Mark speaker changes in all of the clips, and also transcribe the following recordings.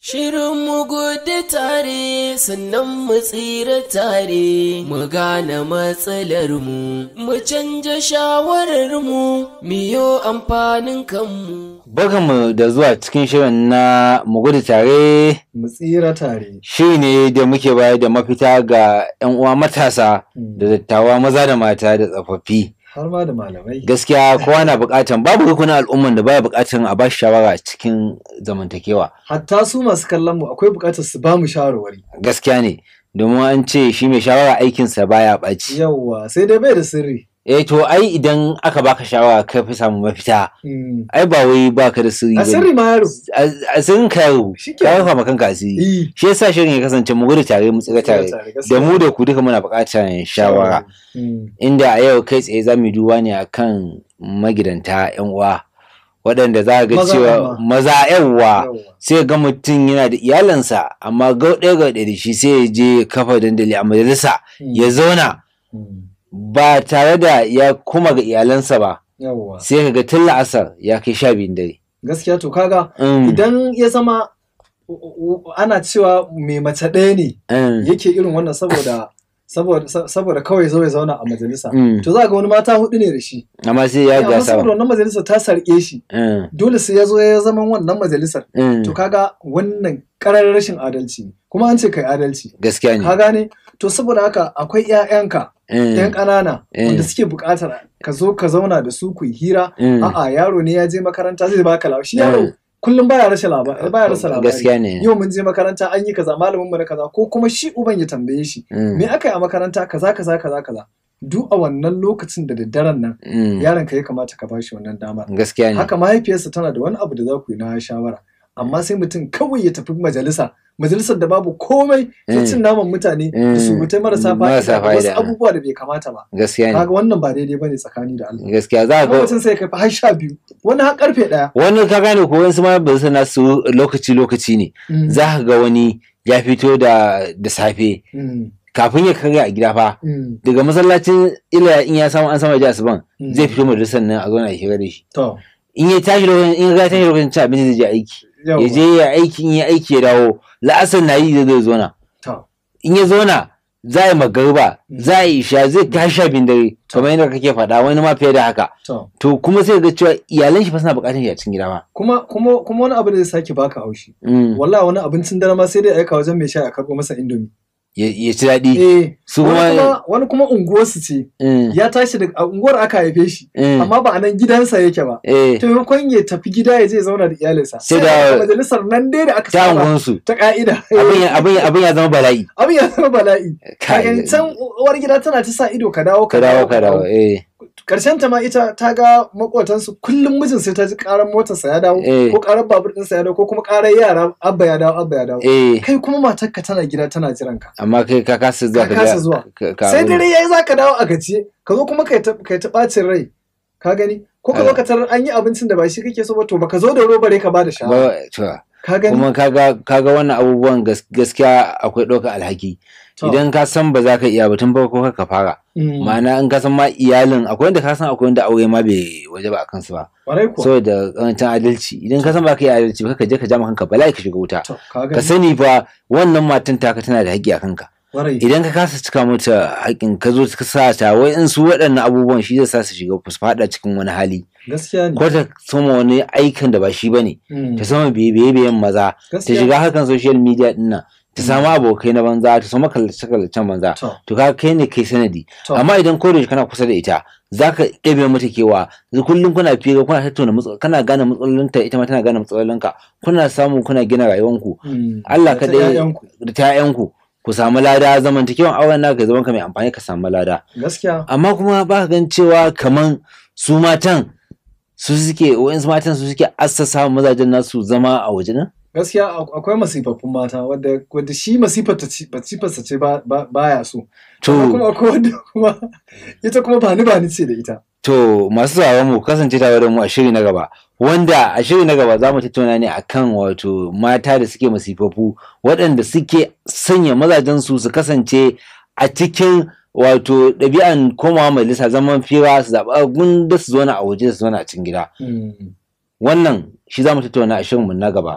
Speaker 1: Shirin mu gudu tare sannan mu tsira tare mu gane matsalar mu mu canja shawarar mu miyo amfanin kanmu.
Speaker 2: Barkanmu da zuwa cikin shirin na mu gudu tare
Speaker 3: mu tsira tare.
Speaker 2: shiri ne da muke bayar da mafita ga 'yan uwa matasa da dattawa maza da mata da tsofaffi.
Speaker 3: Har ma da malamai.
Speaker 2: Gaskiya kowa na buƙatan babu rukunin al'umman da baya buƙatan a bashi shawara cikin zamantakewa.
Speaker 3: Hatta su masu kallon mu akwai buƙatar su ba mu shawarwari.
Speaker 2: Gaskiya ne domin an ce shi mai shawara aikinsa baya ɓaci.
Speaker 3: Yawwa sai dai bai da sirri.
Speaker 2: Eh to ai idan aka baka shawara ka fi samu mafita
Speaker 3: Mm.
Speaker 2: ai ba wai baka da sirri
Speaker 3: A
Speaker 2: bane.
Speaker 3: sirri ma yaro.
Speaker 2: A- a sirrin ka yaro
Speaker 3: Shi
Speaker 2: ka
Speaker 3: kenan.
Speaker 2: rufa ma kanka asiri.
Speaker 3: Eh.
Speaker 2: Shi yasa shirin ya kasance mu gudu tare mu tsira tare. Da mu da ku duka muna buƙatar shawara.
Speaker 3: Mm.
Speaker 2: Inda a yau kai tsaye za mu yi duba ne akan magidanta 'yan uwa. Waɗanda za ga
Speaker 3: Maza
Speaker 2: cewa
Speaker 3: amma.
Speaker 2: maza yawa
Speaker 3: Yawwa.
Speaker 2: sai ga mutum yana da iyalansa amma gauɗe gauɗe da shi sai ya je ya kafa dandali a majalisa
Speaker 3: Mm.
Speaker 2: ya zauna
Speaker 3: Mm.
Speaker 2: ba tare da ya kuma ga iyalansa ba
Speaker 3: Yawwa.
Speaker 2: sai ka ga tun la'asar ya kai sha biyun dare.
Speaker 3: Gaskiya to kaga
Speaker 2: Mm,
Speaker 3: idan ya zama u- u- ana cewa mai mace ɗaya ne
Speaker 2: mm,
Speaker 3: yake irin wannan saboda saboda saboda kawai zo ya zauna a majalisa.
Speaker 2: mm.
Speaker 3: To za ga wani mata hudu ne da shi.
Speaker 2: amma sai ya
Speaker 3: Amma
Speaker 2: gasa
Speaker 3: saboda wannan majalisar ta sarƙe shi.
Speaker 2: Mm,
Speaker 3: Dole sai ya zo ya zama wannan majalisar.
Speaker 2: mm.
Speaker 3: To kaga wannan ƙarar rashin adalci ne. Kuma an ce kai adalci.
Speaker 2: gaskiya ne
Speaker 3: Ka gane? To saboda haka akwai 'ya'yanka
Speaker 2: Mm,
Speaker 3: 'yan ƙanana
Speaker 2: Eh.
Speaker 3: wanda suke buƙatar ka zo ka zauna da su ku yi hira.
Speaker 2: mm.
Speaker 3: A'a yaro ne ya je makaranta zai baka labari. Shi yaro
Speaker 2: Eh.
Speaker 3: kullum baya rasa labari. Baya rasa labari.
Speaker 2: gaskiya ne
Speaker 3: Yau mun je makaranta an yi kaza malamin mu na kaza ko kuma shi uban ya tambaye shi.
Speaker 2: Mm,
Speaker 3: Me aka yi a makaranta kaza kaza kaza kaza. Duk a wannan lokacin da daddaren nan
Speaker 2: mm.
Speaker 3: yaron ka ya kamata ka bashi wannan damar.
Speaker 2: gaskiya ne
Speaker 3: haka mahaifiyarsa tana da wani abu da za ku yi na shawara amma sai mutum kawai ya tafi majalisa majalisar da babu komai sai
Speaker 2: Mm.
Speaker 3: cin naman mutane da
Speaker 2: Mm.
Speaker 3: surutai marasa
Speaker 2: Marasa
Speaker 3: fa'ida da wasu
Speaker 2: fa'ida.
Speaker 3: abubuwa da bai kamata ba
Speaker 2: gaskiya ne
Speaker 3: kaga wannan ba daidai bane tsakani da Allah
Speaker 2: gaskiya za
Speaker 3: kuma
Speaker 2: ga
Speaker 3: mutum sai ya kai har sha biyu wani har karfe ɗaya
Speaker 2: wani ka gane ko wani ma ba su na su lokaci lokaci ne
Speaker 3: Mm.
Speaker 2: za ka ga wani ya fito da da safe
Speaker 3: Mm.
Speaker 2: kafin ya karya a gida fa
Speaker 3: Mm.
Speaker 2: daga masallacin ila in ya samu an sama ji asuban
Speaker 3: Mm.
Speaker 2: zai fito majalisar nan a zo na hira da shi
Speaker 3: to
Speaker 2: in ya tashi lokacin in ya ga tashi lokacin cin abinci zai je aiki
Speaker 3: yawa
Speaker 2: ya je ya aiki in ya aiki ya dawo la'asar na yi zai zo ya zauna
Speaker 3: to
Speaker 2: in ya zauna za a yi magariba
Speaker 3: Mm.
Speaker 2: za a yi isha zai tashi sha biyun dare kamar yadda kake faɗa wani ma fiye da haka
Speaker 3: to
Speaker 2: to kuma sai ga cewa iyalan shi fa suna buƙatar shi a cikin gida ba
Speaker 3: kuma kuma kuma wani abu da zai sake baka haushi
Speaker 2: Mm.
Speaker 3: wallahi wani abincin dare ma sai dai aika wajen mai sha a karɓo masa indomi
Speaker 2: ya ya ci daɗi
Speaker 3: eh
Speaker 2: su
Speaker 3: wani
Speaker 2: kuma
Speaker 3: kuma wani kuma unguwarsu ce
Speaker 2: Mm,
Speaker 3: ya tashi daga a unguwar aka haife shi
Speaker 2: mm,
Speaker 3: amma ba a nan gidansa yake ba
Speaker 2: eh,
Speaker 3: ta maimakon ya tafi gida ya je ya zauna da iyalinsa
Speaker 2: Sai
Speaker 3: sai
Speaker 2: da-
Speaker 3: da majalisar nan dai da aka
Speaker 2: ta
Speaker 3: saba
Speaker 2: unguwansu
Speaker 3: ta ka'ida
Speaker 2: abin ya- abin ya- abin ya zama bala'i
Speaker 3: abin ya zama bala'i
Speaker 2: Kai,
Speaker 3: kaga can uwar gida tana ta sa ido ka dawo
Speaker 2: ka dawo ka dawo eh
Speaker 3: karshen ta ma ita ta ga makotansu kullum mijin sai ta ji karar motarsa ya dawo
Speaker 2: Eh.
Speaker 3: ko karar babur ɗinsa ya dawo ko kuma karar yara abba ya dawo abba ya dawo
Speaker 2: eh
Speaker 3: kai kuma matarka tana gida tana jiran ka
Speaker 2: amma kai ka kasa zuwa
Speaker 3: Ka
Speaker 2: ga-
Speaker 3: kasa zuwa.
Speaker 2: ka- ka
Speaker 3: sai
Speaker 2: abin-
Speaker 3: dare yayi zaka dawo a gajiye ka zo kuma kai ta kai ta bacin rai ka gani ko ka zo ka tarar an yi abincin da ba shi kake so ba to baka zo da robare ka bada shawara
Speaker 2: ba to,
Speaker 3: ka gani
Speaker 2: kuma kaga kaga wannan abubuwan gas- gaskiya akwai ɗaukar alhaki
Speaker 3: To.
Speaker 2: idan ka san ba za ka iya ba tun farko kar ka fara
Speaker 3: Mm.
Speaker 2: ma'ana in ka san ma iyalin akwai wanda ka san akwai wanda aure ma bai waje ba a kansu ba
Speaker 3: Kwarai kuwa.
Speaker 2: saboda karancin adalci idan ka san ba ka yi adalci ba ka je ka ja ma kanka bala'i ka shiga wuta
Speaker 3: To, ka
Speaker 2: ka
Speaker 3: gani.
Speaker 2: sani fa wannan matan taka tana da haƙƙi a kanka
Speaker 3: Kwarai.
Speaker 2: idan ka kasa cika mata haƙƙin ka zo ka sa ta wai in su waɗannan abubuwan shi zai sa su shiga su faɗa cikin wani hali
Speaker 3: Gaskiya ne.
Speaker 2: ko ta soma wani aikin da ba shi bane
Speaker 3: Mm.
Speaker 2: ta sama biye biyen maza ta
Speaker 3: Gaskiya.
Speaker 2: shiga harkan social media din nan ta samu abokai na banza ta samu kallace kallacen banza
Speaker 3: To,
Speaker 2: to ka kai ne kai sanadi
Speaker 3: to.
Speaker 2: amma idan ko da yaushe kana kusa da ita zaka ɗebe mata kewa yanzu kullum kuna fira kuna tattauna matsal kana gane matsalolinta ita ma tana gane matsalolinka kuna samu kuna gina rayuwanku
Speaker 3: Mm.
Speaker 2: Allah
Speaker 3: Da ta
Speaker 2: kaɗai
Speaker 3: ƴaƴanku.
Speaker 2: da ta ƴaƴanku ku samu lada zamantakewan auren naka ya zama ka mai amfani ka samu lada
Speaker 3: Gaskiya.
Speaker 2: amma kuma ba ka gan cewa kaman su matan su suke wa'insu matan su suke assasa mazajen nasu zama a waje nan
Speaker 3: Gaskiya ak- akwai masifaffun mata wadda wadda shi masifar ta ci masifarsa ce ba ba- baya so. Amma
Speaker 2: to
Speaker 3: kuma akwai wadda kuma ita kuma ba ni ba ni ce da ita.
Speaker 2: To masu sauraron mu kasance tare da mu a shiri na gaba wanda a shiri na gaba za mu tattauna ne akan wato mata da suke masifafu waɗanda suke sanya mazajensu su kasance a cikin wato ɗabi'an komawa majalisa zaman fira su zaɓa gunda su zauna a waje su zauna a cikin gida
Speaker 3: Mm.
Speaker 2: wannan shi za mu tattauna a shirinmu na gaba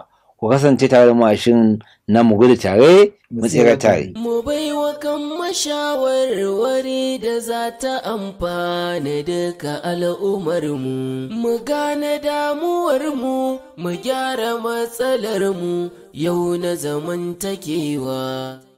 Speaker 2: ku kasance tare da mu a shirin na mu gudu tare mu tsira tare
Speaker 1: Mu baiwa kan mashawarwari da za ta amfana duka al'ummarmu, mu gane damuwarmu, mu gyara matsalarmu yau na zamantakewa.